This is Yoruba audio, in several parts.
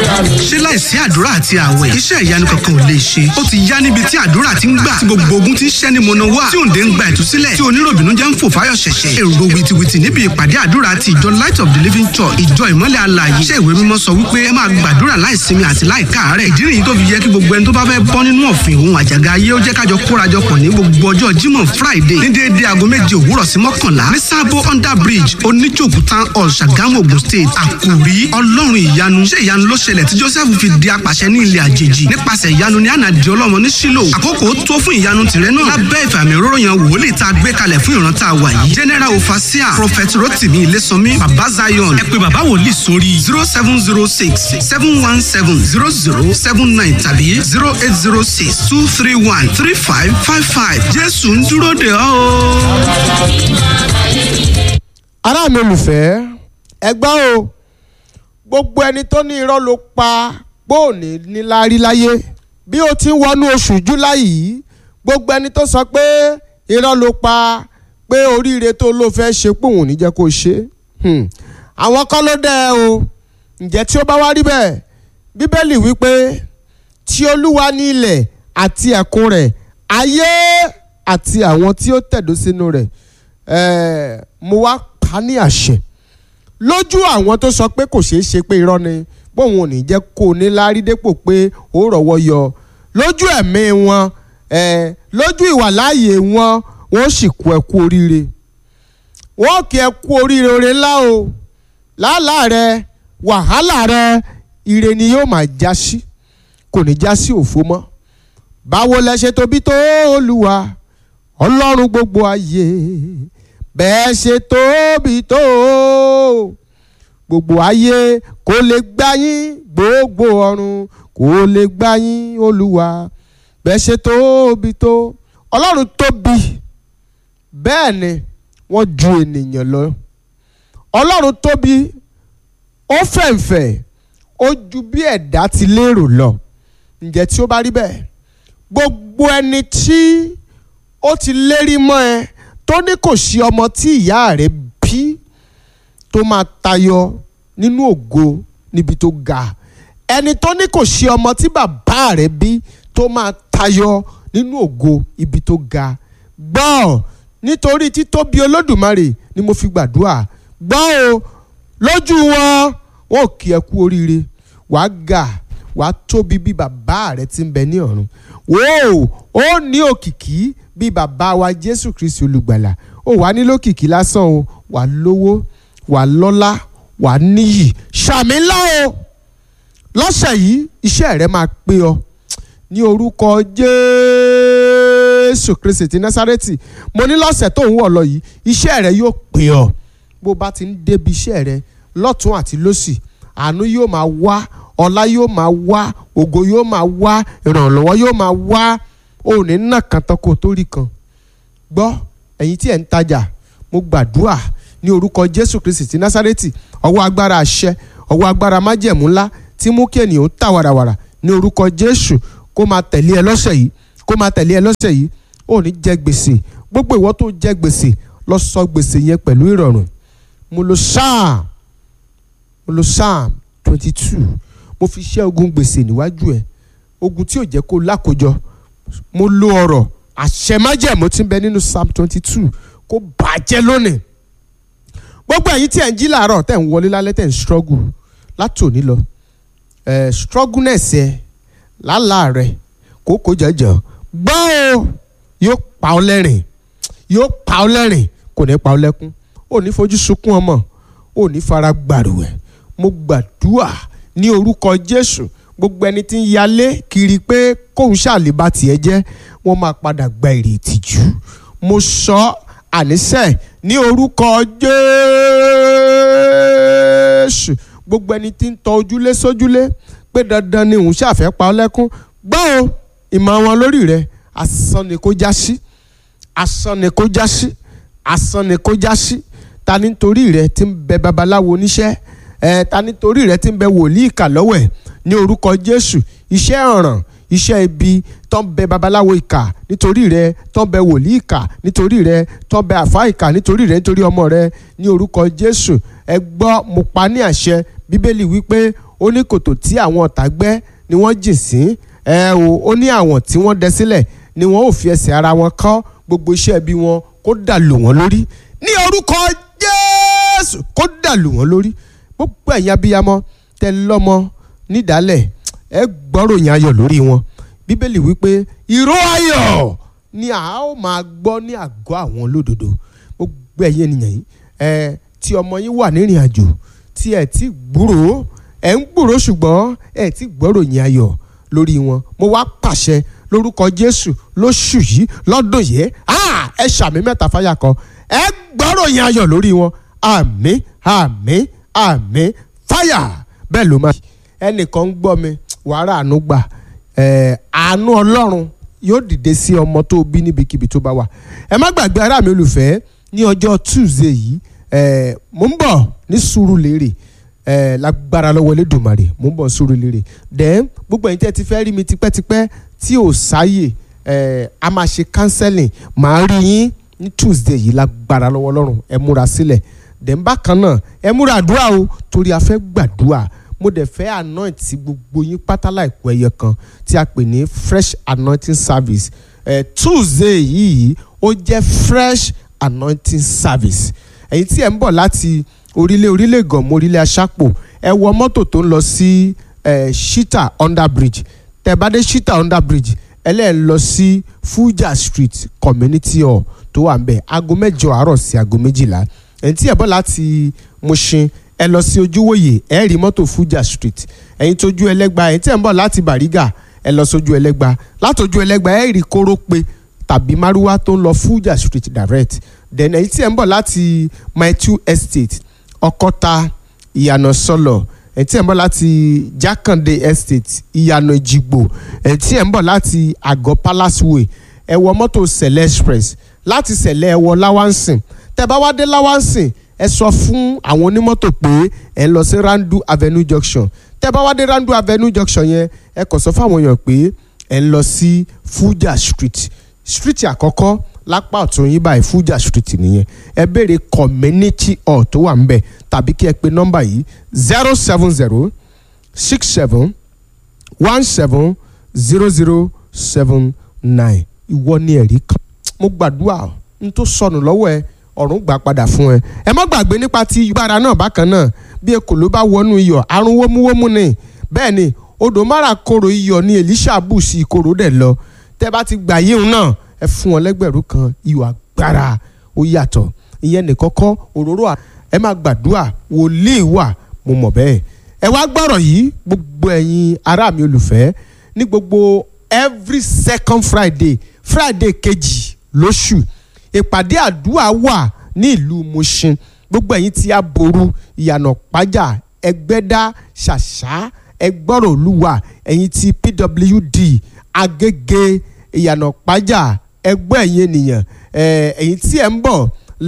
ṣé láìsí àdúrà àti àwẹ̀ iṣẹ́ ìyanu kankan ò lè ṣe ó ti yá níbi tí àdúrà ti ń gbà tí gbogbo ogun ti ń ṣẹ́ ní mọ̀nà wá tí òǹdè ń gba ìtúsílẹ̀ tí oníròbìnú jẹ́ ń fò fáyọ̀ ṣẹ̀ṣẹ̀ èrò wìtìwìtì níbi ìpàdé àdúrà ti ìjọ light of the living church ìjọ ìmọ́lẹ̀ alààyè iṣẹ́ ìwé mímọ́ sọ wípé ẹ máa gbàdúrà láìsinmi àti láìkáàárẹ̀ ìdí nìyí tó fi yẹ kí gbogbo ẹni tó bá fẹ́ bọ́ nínú ọ̀fìn òun àjàgà ayé ó jẹ́ kájọ kórajọpọ̀ ní gbogbo ọjọ́ jímọ̀ friday ní déédéé aago méje òwúrọ̀ sí mọ́kànlá ní sábó under bridge oníjòkú town hall ṣàgámù ogun state àkùrí ọlọ́run ìyanu ṣé ìyanu ló ṣẹlẹ̀ tí joseph fi di apàṣẹ ní ilẹ̀ àjèjì nípasẹ̀ ìyanu ní ànàdì ọlọ́mọ ní sílò àkókò tó fún ìyanu tìrẹ náà lábẹ́ ìfàmì òróró yan wòlíì tá a gbé kalẹ̀ fún ìran tá a wà yìí general ofasia prophet rotimi ilésànmí baba zion ẹ pé baba wòlíì sórí zero seven zero six seven one seven zero zero seven nine tàbí zero eight zero six two three one three five five five jésù ń dúró de ọ́ o. ará mi olùfẹ́ ẹgbọ́n o gbogbo ẹni tó ní irọ́ ló pa gbóòní níláárí láyé bí o ti ń wọnú oṣù july yìí gbogbo ẹni tó sọ pé irọ́ ló pa pé oríire tó ló fẹ́ ṣe pòun ní jẹ́ kó ṣe Hmm. àwọn kọ́ ló dẹ́ ẹ o ǹjẹ́ tí ó bá wá rí bẹ́ẹ̀ bíbélì wípé tí olúwa ní ilẹ̀ àti ẹ̀kún rẹ̀ ayé àti àwọn tí ó tẹ̀dó sínú rẹ̀ ẹ̀ẹ́ mo wá pa ní àṣẹ lójú àwọn tó sọ pé kò ṣeé ṣe pé irọ́ ni bóun ò ní jẹ́ kó o ní lárí dépò pé ó rọ̀wọ́ yọ lójú ẹ̀mí wọn ẹ̀ẹ́ lójú ìwàláàyè wọn wọ́n sì kú ẹ kú oríire wọ́n kí ẹ kú oríire oore ńlá o làálàá rẹ wàhálà rẹ ire ni yóò máa já sí kò ní já sí òfo mọ́ báwo lẹ ṣe tóbi tó olúwa ọlọ́run gbogbo ayé bẹ́ẹ̀ ṣe tóbi tó gbogbo ayé kò lè gbá yín gbogbo ọ̀run kò lè gbá yín olúwa bẹ́ẹ̀ ṣe tóbi tó ọlọ́run tóbi bẹ́ẹ̀ ni wọ́n ju ènìyàn lọ ọlọ́run tóbi ó fẹ̀ǹfẹ̀ ó ju bí ẹ̀dá ti lérò lọ ǹjẹ́ tí ó bá rí bẹ́ẹ̀ gbogbo ẹni tí ó ti lérí mọ́ ẹ tó ní kò sí ọmọ tí ìyá rẹ̀ bí tó máa tayọ nínú ògo níbi tó ga ẹni tó ní kò sí ọmọ tí bàbá rẹ̀ bí tó máa tayọ nínú ògo ibi tó ga gbọ́ nítorí títóbi olódùmarè ni mo fi gbàdúrà gbọ́ o lójú wọn wọn ò kí ẹ kú oríire wàá ga wàá tóbi bí bàbá rẹ ti ń bẹ ní ọ̀run wò ó ní òkìkí bí bàbá wa jésù kristi olùgbàlà ó wàá nílò òkìkí lásán o wàá lówó wàá lọ́lá wàá níyì ṣàmì ńlá o lọ́sẹ̀ yìí iṣẹ́ rẹ máa pé ọ ní orúkọ jésù kristi ti násárẹ́tì mo ní lọ́sẹ̀ tó ń wọ̀ lọ yìí iṣẹ́ rẹ yóò pè ọ́ bó bá ti ń débi iṣẹ́ rẹ lọ́tún àti lọ́sì àánú yóò máa wá ọlá yóò máa wá ògo yóò máa wá ìrànlọ́wọ́ yóò máa wá òní náà kan tán kó tó rí kan gbọ́ ẹ̀yin tí ẹ̀ ń tajà mo gbàdúrà ní orúkọ jésù kristi ti násárẹ́tì ọwọ́ agbára àṣẹ ọwọ́ agbára májẹ̀mú ńlá tí mú kí ènìyàn tà wàràwàrà ní orúkọ jésù kó máa tẹ̀lé ẹ lọ́sẹ̀ yìí kó máa tẹ̀lé ẹ lọ́sẹ̀ yìí ò ní jẹ gbèsè gbogbo ìwọ tó jẹ gbèsè lọ sọ gbèsè yẹn pẹ̀lú ìrọ̀rùn mo lo psalm mo lo psalm twenty two mo fi ṣẹ́ ogun gbèsè níwájú ẹ̀ ogun tí ò jẹ́ kó lákòjọ mo lo ọ̀rọ̀ àṣẹ májẹ̀mú tí ń bẹ nínú psalm twenty two kó bàjẹ́ lónìí gbogbo ẹ̀yin tí ẹ̀ ń jí làárọ̀ tẹ̀ ń wọlé lálẹ́ tẹ̀ ń struggle látòní lọ ẹ̀ struggleness ẹ̀ lálàá rẹ̀ kókó jẹjọ gbọ́ o yóò pa ọ́ lẹ́rìn yóò pa ọ́ lẹ́rìn kò ní pa ọ́ lẹ́kún ò ní fojú sunkún ọmọ ò ní fara gbàrúwẹ̀ mo gbàdúrà ní orúkọ jésù gbogbo ẹni tí ń yalé kiri pé kóun ṣàlébà tiẹ̀ jẹ́ wọ́n máa padà gba èrè ìtìjú mo sọ àníṣe ní orúkọ jésù gbogbo ẹni tí ń tọ ojúlé sójúlé pé dandan ni òun ṣàfẹ́ pa ọ́ lẹ́kún gbọ́ o ìmọ̀ wọn lórí rẹ asán ni kó já sí asán ni kó já sí asán ni kó já sí ta nítorí rẹ ti ń bẹ babaláwo oníṣẹ́ ẹ ta nítorí rẹ ti ń bẹ wòlíì ìkà lọ́wọ́ ẹ̀ ní orúkọ jésù iṣẹ́ ọ̀ràn iṣẹ́ ibi tó ń bẹ babaláwo ìkà nítorí rẹ tó ń bẹ wòlíì ìkà nítorí rẹ tó ń bẹ àfáà ìkà nítorí rẹ nítorí ọmọ rẹ ní orúkọ jésù ẹ gbọ́ mo pa ní àṣẹ bíbélì wípé ó ní kòtò tí àwọn ọ̀tá gbẹ́ ni wọ́n jìn sí ẹ o ó ní àwọn tí wọ́n dẹ sílẹ̀ ni wọ́n ò fi ẹsẹ̀ ara wọn kọ́ gbogbo iṣẹ́ bí wọn kó dà lù wọ́n lórí ní orúkọ jésù kó dà lù wọ́n lórí gbogbo ẹ̀yin abiyamọ tẹ lọ́mọ nídàálẹ̀ ẹ gbọ́rọ̀ yẹn ayọ̀ lórí wọn bíbélì wípé ìró ayọ̀ ni a ó máa gbọ́ ní àgọ́ àwọn olódodo gbogbo ẹ̀yin ènìyàn yìí ẹ tí ọmọ yín wà nírìn àjò tí ẹ ti gbúròó ẹ ń gbúròó ṣùgbọ́n ẹ ti gbọ́rọ̀ yẹn ayọ̀ lórí wọn mo wá pàṣẹ lórúkọ jésù lóṣù yìí lọ́dún yìí ẹ ṣàmì mẹ́ta fáyà kan ẹ gbọ́rọ̀ yẹn ayọ̀ lórí wọn àmín àmín àmín fáyà bẹ́ẹ̀ ló máa ẹnìkan ń gbọ́ mi wàrà àánú gbà àánú ọlọ́run yóò dìde sí ọmọ tó bí níbikíbi tó bá wà ẹ má gbàgbé ará mi olùfẹ́ ní ọjọ́ tuesday yìí mo ń bọ̀ ní Sùúrùlérè lágbára lọ́wọ́ Elédùmarè mo ń bọ̀ Sùúrùlérè then gbogbo ẹ̀yin tẹ́ ti fẹ́ rí mi tipẹ́tipẹ́ tí ò sáyè a máa ṣe counseling màá rí yín ní tuesday yìí lágbára lọ́wọ́ Ọlọ́run ẹ múra sílẹ̀ then bákan náà ẹ múra àdúrà o torí a fẹ́ gbàdúrà mo dẹ̀ fẹ́ anoint sí gbogbo yín pátá láìpẹ́ ẹyẹ kan tí a pè ní fresh anointing service eh, tuesday yìí ó jẹ́ fresh anointing service ẹ̀yin tí ẹ̀ ń bọ̀ láti orílẹ̀ orílẹ̀ gànmọ́ orílẹ̀ aṣápò ẹ wọ mọ́tò tó ń lọ sí eh, shita under bridge tẹ́ bá dé shita under bridge ẹlẹ́ẹ̀ lọ sí fuja street community hall tó wà ń bẹ̀ aago mẹ́jọ àárọ̀ sí aago méjìlá ẹ̀yin tí ẹ̀ bọ̀ láti Mushin ẹ lọ sí ojúwòye ẹ rí mọ́tò Fuja street ẹ̀yin tójú ẹlẹ́gba ẹ̀yin tí ẹ̀ ń bọ̀ láti Bàrígà ẹ lọ sójú ẹlẹ́gba látòjú ẹlẹ́gba ẹ rí kórópè tàbí márúwá tó ń lọ Fuja street direct then ẹ̀yin tí ẹ̀ ń bọ̀ láti Maitu estate Ọ̀kọ́ta ìyànà sọlọ ẹ̀yin tí ẹ̀ ń bọ̀ láti Jákàndé estate ìyànà Ìjìgbò ẹ̀yin tí ẹ̀ ń bọ̀ láti Àgọ́ palace way ẹ wọ mọ́tò Sẹ̀lẹ̀ express láti Sẹ̀lẹ̀ ẹ wọ Láwánsìn tẹ́ bá wá dé Láwánsìn ẹ sọ fún àwọn onímọ́tò pé ẹ lọ sí Randu Avenue Junction tẹ́ bá wá dé Randu Avenue Junction yẹn ẹ kàn sọ fún àwọn èèyàn pé ẹ lọ sí Fuja Street street àkọ́kọ́ lápá ọ̀tún yín báyìí Fuja Street nìyẹn ẹ béèrè community hall tó wà ńbẹ̀ tàbí kí ẹ pe nọ́mbà yìí zero seven zero six seven one seven zero zero seven nine ìwọ ni ẹ̀rí kan mo gbàdúrà n tó sọnù lọ́wọ́ ẹ ọ̀run gbà padà fún ẹ ẹ má gbàgbé nípa ti gbára náà bákan náà bí ekò ló bá wọnú iyọ̀ àrùn wómúwómú ni bẹ́ẹ̀ ni odò mara koro iyọ̀ ni Èlíṣà bù sí ìkorò dẹ̀ lọ tẹ́ bá ti gbà yíhun náà ẹ fún wọn lẹ́gbẹ̀rún kan iyọ̀ agbára ó yàtọ̀ ìyẹn nìkọ́kọ́ òróró ẹ má gbàdúrà wòlíì wà mo mọ̀ bẹ́ẹ̀ ẹ wá gbọ́rọ̀ yìí gbogbo ẹ̀yin ará mi olùfẹ́ ní gbogbo every second Friday Friday kejì lóṣù ìpàdé àdúrà wà ní ìlú Mushin gbogbo ẹ̀yin tí a boru ìyànà pájà ẹgbẹ́dá ṣàṣà ẹgbọ́rọ̀ olúwa ẹ̀yin tí PWD agége ìyànà pájà ẹgbẹ́ ẹ̀yin ènìyàn ẹ̀yin tí ẹ̀ ń bọ̀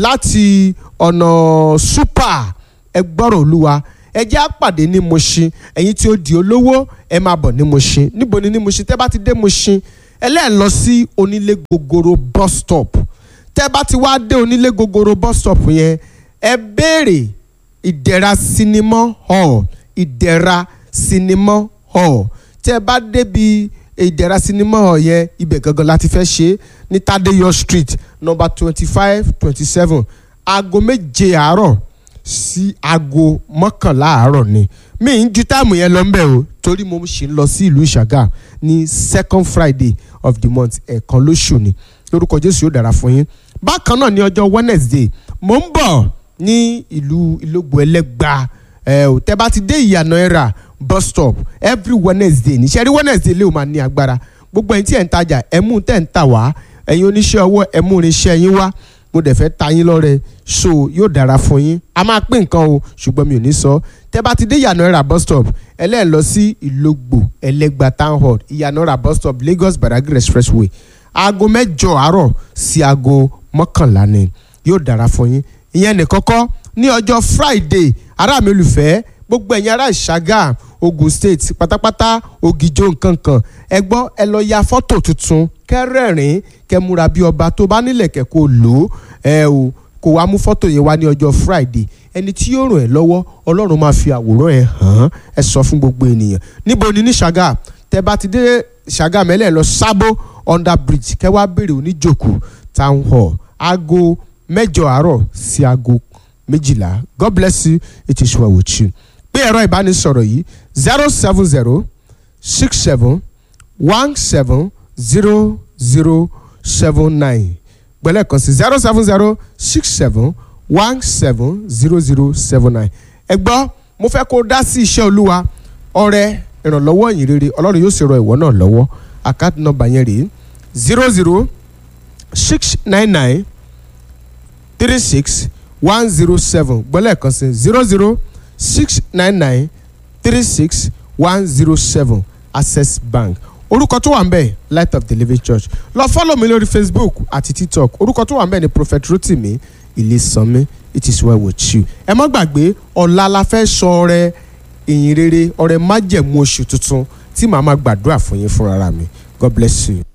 láti ọ̀nà super ẹgbọ́rọ̀ olúwa ẹ jẹ́ àpàdé ní Mushin ẹ̀yin tí ó di olówó ẹ máa bọ̀ ní Mushin níbo ni ní Mushin tẹ́ bá ti dé Mushin ẹlẹ́ẹ̀ lọ sí onílé gogoro bus stop tẹ́ bá ti wá dé onílé gogoro bus stop yẹn ẹ béèrè ìdẹ̀ra sinimá hall ìdẹ̀ra sinimá hall tẹ́ bá débi ìdẹ̀ra sinimá hall yẹn ibẹ̀ gangan láti fẹ́ ṣe ní Tadeyọ street number twenty five twenty seven aago méje àárọ̀ sí aago mọ́kànlá àárọ̀ ni mi ń ju táàmù yẹn lọ mbẹ́ o torí mo ṣì ń lọ sí ìlú Ìṣàgà ní second Friday of the month ẹ̀ẹ̀kan lóṣù ni lórúkọ Jésù yóò dára fún yín bákan náà ní ọjọ́ Wednesday mo ń bọ̀ ní ìlú Ìlógbò Ẹlẹ́gbà ẹ ò tẹ́ bá ti dé ìyànà ẹ̀rà bus stop every Wednesday níṣẹ́ rí Wednesday lè o máa ní agbára gbogbo ẹ̀yin tí ẹ̀ ń tajà ẹ̀ mú tẹ̀ ń tà wá ẹ̀yin oníṣẹ́ ọwọ́ ẹ̀ mú irinṣẹ́ yín wá mo dẹ̀ fẹ́ ta yín lọ́rẹ so yóò dára fún yín a máa pín nǹkan o ṣùgbọ́n mi ò ní sọ tẹ́ bá ti dé ìyànà ẹ̀rà bus stop ẹlẹ́ẹ̀ lọ sí Ìlógbò Ẹlẹ́gbà town hall ìyànà ẹ̀rà bus stop Lagos Badagry expressway aago mẹ́jọ àárọ̀ sí aago mọ́kànlá ni yóò dára fún yín ìyẹn nìkọ́kọ́ ní ọjọ́ Friday ará mi olùfẹ́ gbogbo ẹ̀yin ará Ìṣàgà Ogun State pátápátá Ògìjó nkankan ẹ gbọ́ ẹ lọ ya fọ́tò tuntun kẹrẹ́rìn kẹmúra bí ọba tó bá nílẹ̀ kẹ́ kó lò ó ẹ o kò wá mú fọ́tò yẹn wá ní ọjọ́ Friday ẹni tí yóò ràn ẹ́ lọ́wọ́ ọlọ́run máa fi àwòrán ẹ̀ hàn án ẹ sọ fún gbogbo ènìyàn níbo ni ní ṣàgà tẹ bá ti dé ṣàgà mẹ́lẹ̀ lọ sábó under bridge kẹwàá béèrè oníjòkó town hall aago mẹ́jọ àárọ̀ sí aago méjìlá god bless you it is well with you pé ẹ̀rọ ìbánisọ̀rọ̀ yìí zero seven zero six seven one seven zero zero seven nine gbẹ̀lẹ́ kan sí zero seven zero six seven one seven zero zero seven nine ẹ gbọ́ mo fẹ́ kó dá sí iṣẹ́ olúwa ọrẹ ìrànlọ́wọ́ ìyìn rere ọlọ́run yóò sì ràn ìwọ náà lọ́wọ́ àkáàtì nọ́mbà yẹn rèé zero zero six nine nine three six one zero seven gbọ́lẹ̀ kan sí zero zero six nine nine three six one zero seven access bank orúkọ tó wà ń bẹ̀ light of the living church lọ fọ́lọ̀ mi lórí facebook àti tiktok orúkọ tó wà ń bẹ̀ ni prophet rotimi ilé-sanmi it is well with you ẹ má gbàgbé ọ̀la la fẹ́ sọ ọrẹ ìyìn rere ọrẹ májẹ̀mú oṣù tuntun tí màá máa gbàdúrà fún yín fúnra mi god bless you.